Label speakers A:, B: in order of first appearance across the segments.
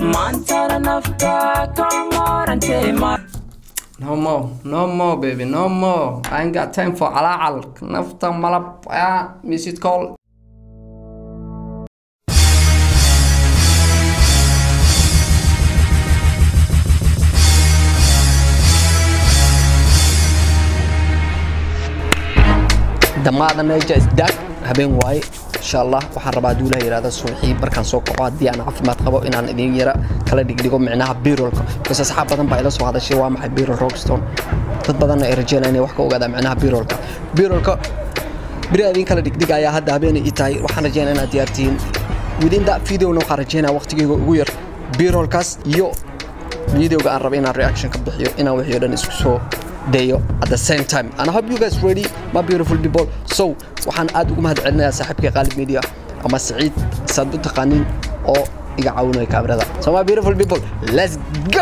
A: maantana nafta ka marantay
B: No more, no more, baby, no more. I ain't got time for alacal. Nafta malab, ah, miss it call. dhammaada meja isdaag habeen waaye insha allah waxaan rabaa hadduu ilaah yihahda subaxii markaan soo kaco haddii aan caafimaad qabo inaan idin yara kala dhigdhigo micnaha birolka bas asxaab badan baa ila soo hadashay waa maxay birol rockstone dad badanna ay rajeynaya inay wax ka ogaadaan micnaha birolka birolka beri idin kala dhigdhigayaa hadda habeenay ii tahay waxaan rajeynaya inaad diyaartihiin within that videona waxaan rajeynaya waqtigeyga ugu yar birolkaas iyo videoga aan raba inaan reaction ka bixiyo inaan wixii o dhan isku soo dayo at the same time and I hope you guys ready my beautiful people so waxaan aad ugu mahad celinayaa saaxiibkay qaalib media ama saciid saad u taqaanin oo iga caawinaya kaamirada so my beautiful people let's go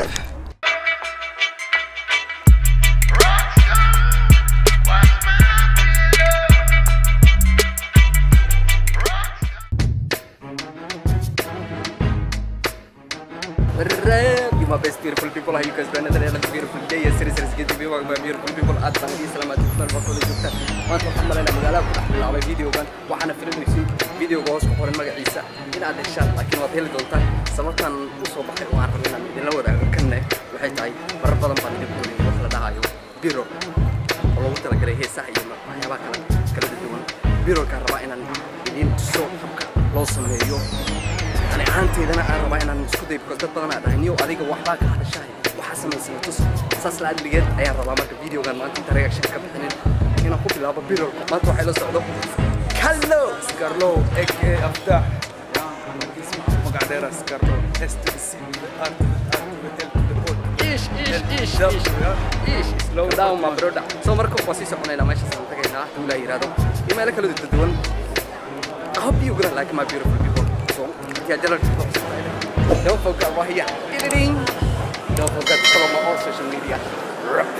B: You my best beautiful people, how you guys doing? Another beautiful day. Yes, it is good to be with my beautiful people. Aad baan idin salaamaad ku meel bakooda joogtaan. Maanta waxaan malaynaa magaalada ku dhex bilaabay videogan. Waxaana filinaysiin videoga hoos ku qoran magaciisa inaad heshaan laakiin waad heli doontaan. Sababtan u soo baxay oo aan rabay inaan idinla wadaago kanne waxay tahay marar badan baan idin kuuliyay wax la dhahayo biro oo loogu talagalay heesaha iyo waxyaabaha kale kala duwan. Birolkaan rabaa inaan idin tuso habka loo sameeyo ani ahaanteedana aan rabaa inaan isku day because dad badan aa dhahay niyow adiga waxbaa ka hadashahay waxaa samaysana tus saas la adligeed ayaan rabaa marka videogan maanta inta reaction ka bixinin inaan ku bilaabo birolka maanta waxay la socdo kallo
C: Scarlo, aka Afdah. magac dheer ah Scarlo, S to the C, the R to the R to the L to the O.
B: ish ish ish
C: Dab,
B: ish
C: yeah.
B: ish slow down my brother so marka waa sii soconaynaa meeshaas aan tagaynaa hadduu ilaa yiraahdo iyo meelo kala duwan I hope you gonna like my beautiful people so yeah jalal don't forget what here editing don't forget to follow my all social media Rap.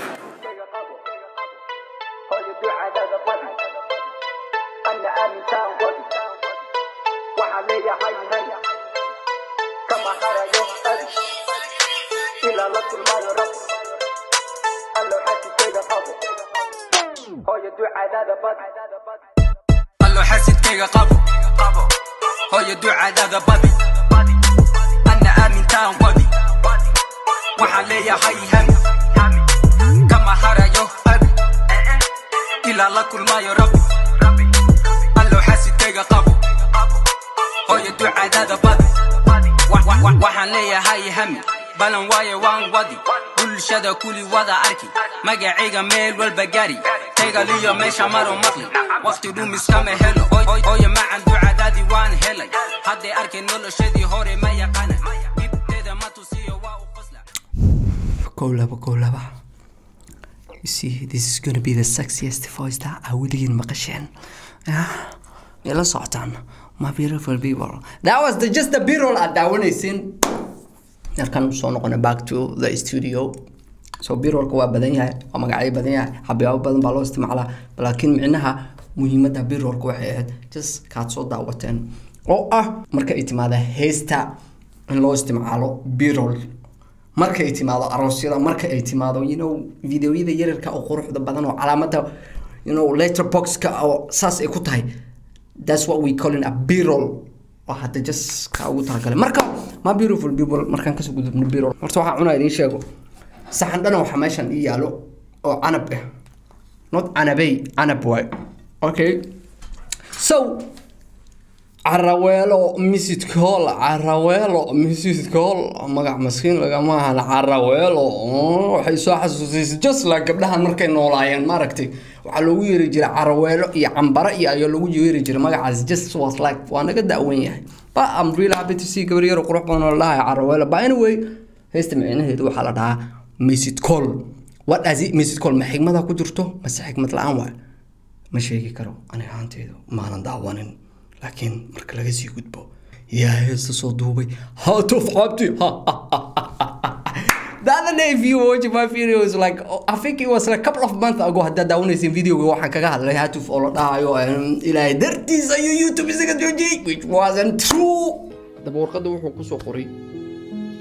D: allo xasidkayga qabo hooyo ducadaada badi anna aamintaan wadi waxaan leeyahay hami kama harayo abi ilaa la kulmayo rabbi allo xasidkayga qabo hooyo ducadaada badi Wa- wa- wa- waxaan leeyahay hami balan waaye waan wadi bulshada kuli wada arki magacayga meel walba gari taygaliyo meesha maro maqli waqti dhumiskama helo Oy- ooye macan ducadaadii waan helay hadday arkay noloshadii hore ma yaqaana dhibteeda ma tusiyo waa u qosla
B: Kolaba, kolaba. You see, this is gonna be the sexiest voice that I weligiin maqasheen. Yeah. Ila socotaan. My beautiful people. That was the, just the B-roll aad daawanaysin. Yarkan soo noqona back to the studio. So B-rollka waa badan yahay, waa magacyo badan yahay, xabiyaabo badan baa loo isticmaalaa. Laakiin micnaha muhiimadda B-rollka waxay ahayd just kaad soo daawateen. Oo ah marka ay timaada heesta in loo isticmaalo B-roll marka ay timaado aroosyada marka ay timaado you know videoyada yaryarka oo quruxda badan oo calaamada you know letterboxka oo saas ay ku tahay that's what we call in a b-roll oo hadda just ka ugu talagalay marka ma beautiful people markaan kasoo gudubno b-roll horta waxaan cunaa idiin sheego saxan dhana waxaa meeshan ii yaalo oo canab ah not canabey canab waay okay so caraweelo misid kool caraweelo misid kool magac maskiin lagama ahan caraweelo oo, waxay soo xasuusisay just like gabdhahan markay noolaayeen maaragtay waxaa loogu yeeri jiray caraweelo iyo cambare iyo ayaa loogu yeeri jiray magacaas just was like waa naga da'wan yahay but I'm really happy to see gabar yar oo qurux badan oo la dhahayo caraweelo but anyway heesta micnaheedu waxaa la dhahaa misid kool what does it misid kool ma xigmada ku jirto mase xigmad la-aan waay ma sheegi karo ani ahaanteydu maanan daawanin laakiin marka laga sii gudbo yaa heesta soo duubay hatuf cabdi The other day, if you watch my videos, like oh, I think it was like a couple of months ago, haddaad daawanaysin videoga waxaan kaga hadlay hatuf oo la dhahayo em, ilaahay dartiis ayuu youtube isaga joojiyey which wasn't true haddaba warqadda wuxuu kusoo qoray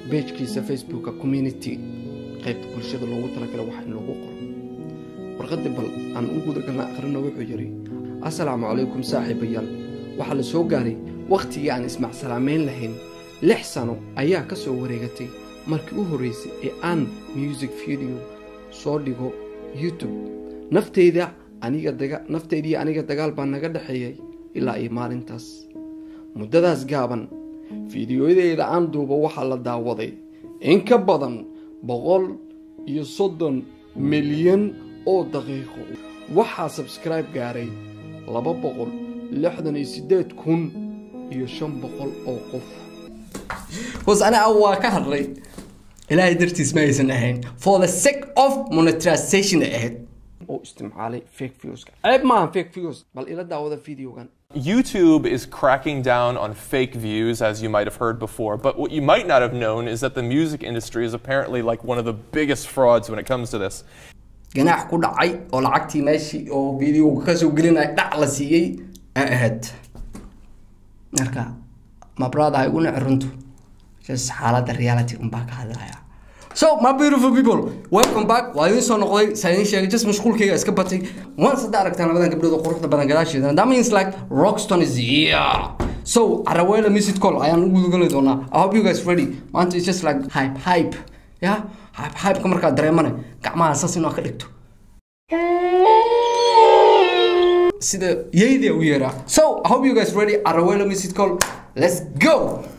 B: beejkiisa facebooka community qaybta bulshada loogu talagala wax in lagu qoro warqadii bal aan u gudagalna akhrino wuxuu yidhi assalaamu calaykum saaxiibayaal waxaa la soo gaaray wakhtigii aan ismacsalaamayn lahayn lix sano ayaa ka soo wareegatay markii u horraysay ee aan music video soo dhigo youtube nafteyda aniga daga nafteydii aniga dagaal baa naga dhexeeyay ilaa iyo maalintaas muddadaas gaaban fiidiyoyadeyda aan duubo waxaa la daawaday in ka badan boqol iyo soddon milyan oo daqiiqo waxaa sabskribe gaaray laba boqol lixdan iyo siddeed kun iyo shan boqol oo qof was aniga waa ka hadlay ilaahay dartiis ma aysan ahayn for the sake of monetization ay ahayd oo isticmaalay fake viewska ceeb maaha fake views bal ila daawada videogan
E: YouTube is cracking down on fake views, as you might have heard before. But what you might not have known is that the music industry is apparently like one of the biggest frauds when it comes to this.
B: ganaax ku dhacay oo lacagtii meeshii oo videoga kasoo gelinaya dhac la siiyey ay ahayd marka ma brother igu nici runtu just xaaladda reality unbaa ka hadlaya so my beautiful people welcome back waa idiin soo noqday saa idiin sheegay just mashquulkayga iska batay once hadda aragtaan labadan gabdhood oo quruxda badan gadaasheedana that means like rockston is here so arawela music call ayaan u gudagali doonaa i hope you guys ready maanta is just like hype hype ya hype hypeka markaa dareemane gacmaha saas inuu ka dhigto sida yayda u yeeraa so i hope you guys ready arawela music call let's go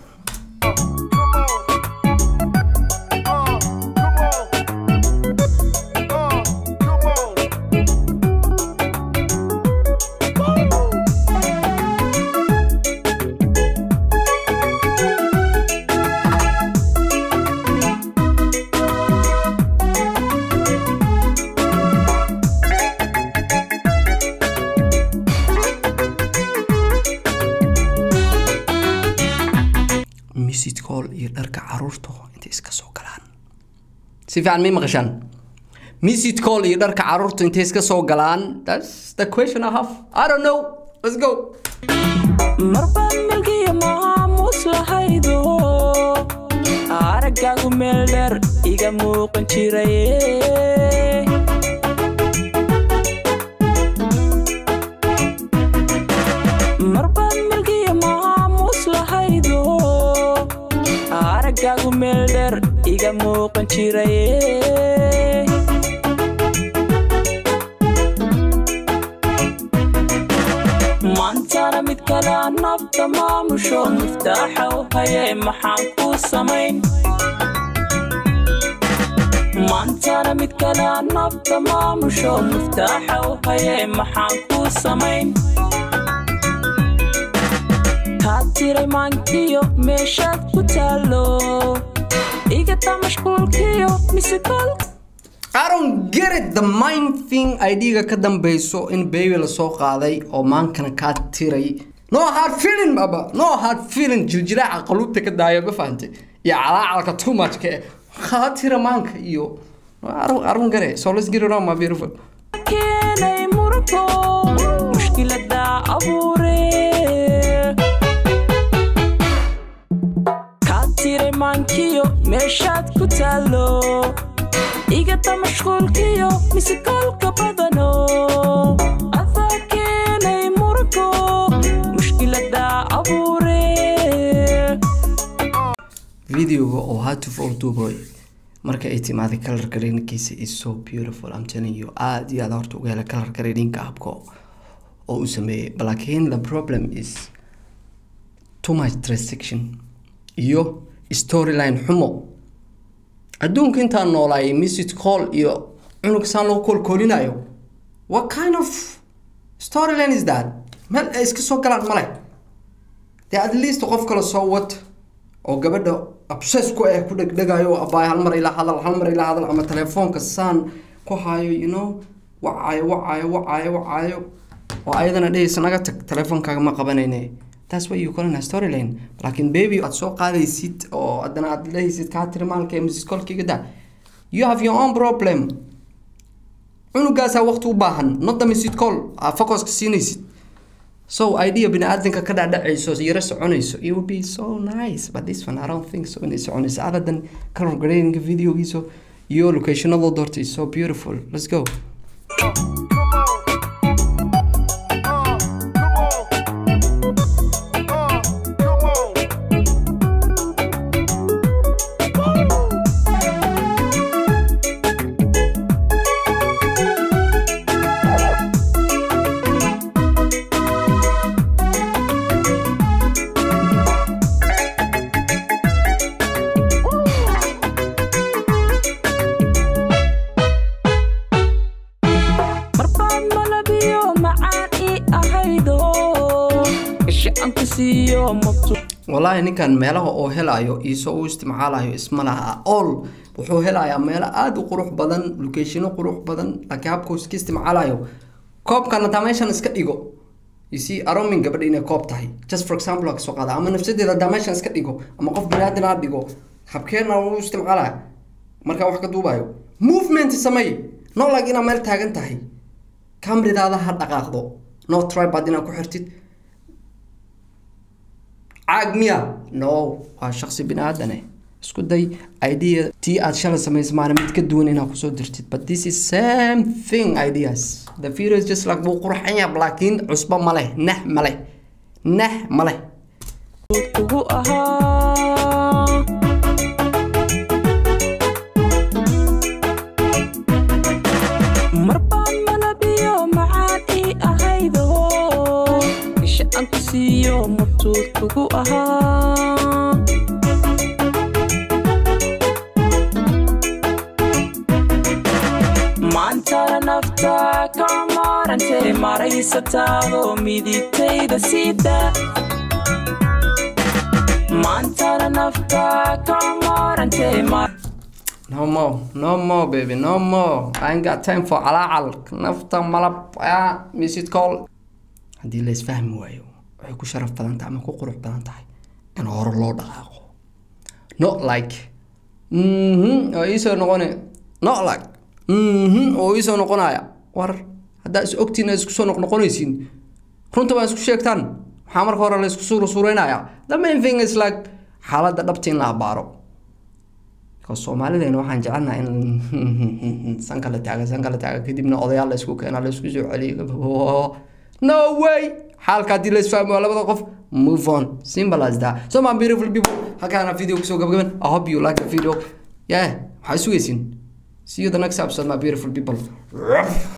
B: music call iyo dharka caruurta intay iska soo galaan si fiican may maqashaan music call iyo dharka caruurta intay iska soo galaan that's the question i have i don't know let's go
A: marbaad milkiya maamuus lahaydo araggaagu meel dheer iga muuqan jiraye marbaad milkiya maamuus lahaydo araggaagu meel dheer iga muuqan jiraye maantana mid kale aan nafta maamusho miftaaxa u haye maxaan kuu samayn maantana mid kale aan nafta maamusho miftaaxa u haye maxaan kuu samayn kaa tiray maankiyo meeshaad ku taallo igata mashquulkiyo misekolka
B: I don't get it the main thing idga ka dambeyso in baby lasoo qaaday oo maankana kaa tiray no hard feeling baba no hard feeling jiljilaaca qaluubta ka daaya ma fahantay iyo calaacalka too much ka eh kaa tira maanka iyo arun arun gare so let's get it on my beautiful
A: keenay muranko mushkilada abuure kaa tiray maankiyo meeshaad ku taallo igata mashquulkiyo misekolka badano adaa keenay muranko mushkilada abuure
B: videoga oo hatuf oo duuboy marka ay timaaday color gradingkiisa is so beautiful I'm telling you aad iyo aad horta uga hela color gradingka habka oo uu sameeyey laakiin the problem is too much restriction iyo storyline xumo adduunka intaan noolaayay message call iyo cunug saan loo koolkoolinayo what kind of storyline is that meel ay iska soo galaan male dee at least qof kale soo wad oo gabadha obsess ku eh ku dhegdhegayo abaay hal mar ilaa hadal hal mar ilaa hadal ama telefoonka saan ku hayo you know wacayo wacayo wacayo wacayo oo ayadana dhehaysa naga tag telefoonkaaga ma qabanayne that's why you calling a storyline laakiin baby aad soo qaadaysid oo haddana aad lehaysid kaa tiri maalka ee mrs kolkiga da you have your own problem cunugaasaa waqti u baahan not the mrs call aa focuska siinaysid so idea bini-aadanka ka dhacdhacayso yaro soconayso it would be so nice but this one i don't think so inay soconayso other than color grading videogiiso iyo locationadoo doorta is so beautiful let's go
A: marbaad malabiyo macaan ii ahaydo isha aan ku siiyo mabtu
B: wallaahi ninkan meelaha oo helayo iisoo u isticmaalayo isma laha all wuxuu helayaa meelo aada u qurux badan locationo qurux badan laakiin habkuu iska isticmaalayo koobkan hataa meeshan iska dhigo isi aromin gabadha inay koob tahay just for example waa kasoo qaada ama nafsadeeda hadaa meeshan iska dhigo ama qof baniaadan ha dhigo habkeena u isticmaalaya markaa wax ka duubayo movement samey no like inaad meel taagan tahay kamridaada ha dhaqaaqdo no tribad inaad ku xirtid caag miya no waa shaqsi bini aadane isku day idea tii aad shalay samaysay maalin mid ka duwan inaad kusoo dirtid but this is same thing ideas the video is just like wuu qurxan yaab laakiin cusbo ma leh nah ma leh nah ma leh
A: kugu ahaa marbaad malabiyo macaan ii ahaydo isha aan ku siiyo mabtuud kugu ahaa maantana nafta ka maarantay maraysataado midigtayda sida maantana nafta ka maarantay mar
B: no more no more baby no more I ain't got time for calaacal nafta malab ah misid call haddii la isfahmi waayo waxay ku sharaf badan tahay ama ku qurux badan tahay in hore loo dhaqaaqo not like mhm oo iisoo noqone not like mhm oo iisoo noqonaya war haddaa is ogtiin isku soo noqnoqonaysiin runta baa isku sheegtaan maxaa marka hore la isku suura suureynaya the main thing is like xaaladda dhabta in la abaaro because soomaalideena waxaan jecelnaha in sanka la taaga sanka la taaga kadibna odayaal la isku keena la isku soo celiyo no way xaalka haddii la isfahmo waa labada qof move on simple as that so my beautiful people halkaana video kusoo gabagaban i hope you like the video yeah waxaa sugaysiin see you the next episode my beautiful people